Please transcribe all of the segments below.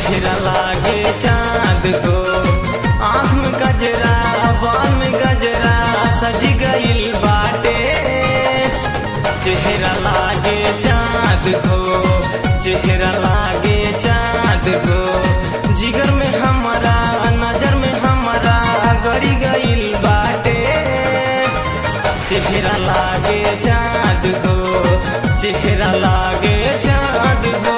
चेहरा लागे चांद को आँख में गजरा बाल में गजरा सज गइल बाटे चेहरा लागे चांद को चेहरा लागे चांद को जिगर में हमारा नजर में हमारा गड़ी गइल बाटे चेहरा लागे चांद को चेहरा लागे चांद को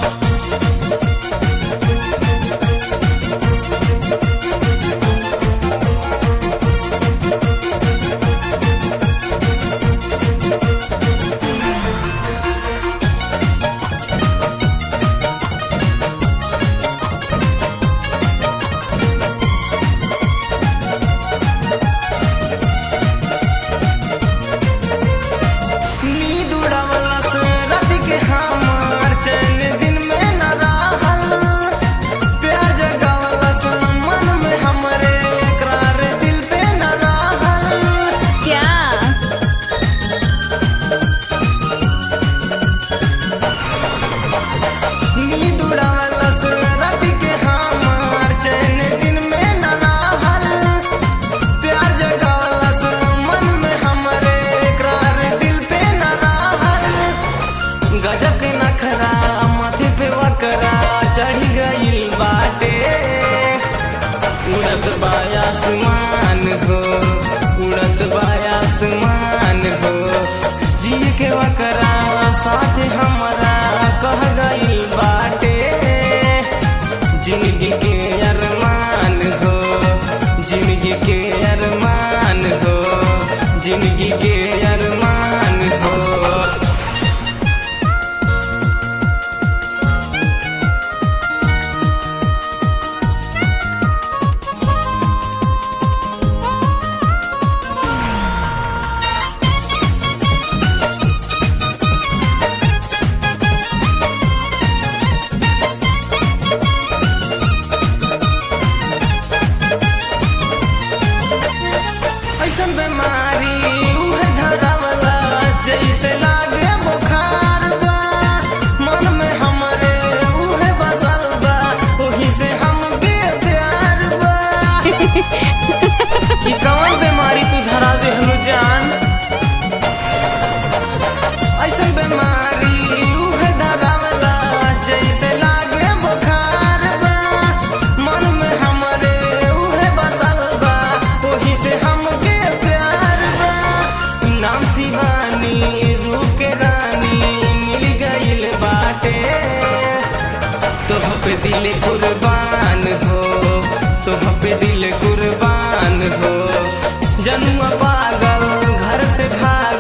नींद उड़ावला से रात के हमार चैन दिन में न रहल प्यार जगावला से मन में हमरे इकरार दिल पे न रहल क्या नींद उड़ावला से रात के हमार चैन दिन में न रहल प्यार जगावला से मन में हमरे इकरार दिल पे न रहल गजब के नखरा माथे पे वकरा चढ़ी गइल बाटे उड़त बायासमान हो उड़त बायासमान हो जिए के वकरा साथ हमरा कह गइल बाटे जिंदगी के अरमान हो जिंदगी के अरमान हो जिंदगी के अरमान हो ऐसन बीमारी उहे धरावला जैसे लागे बुखार बा मन में हमरे उहे बसल बा ओही से हमके प्यार बा ई कौन बीमारी तू धरा देहनु जान ऐसन बीमारी उहे धरावला जैसे लागे बुखार बा मन में हमरे उहे बसल बा ओही से हमके प्यार बा नाम शिवानी रूप के रानी मिल गइल बाटे तोह पे दिल कुर्बान हो तोह पे दिल कुर्बान हो जन्म पागल घर से भाग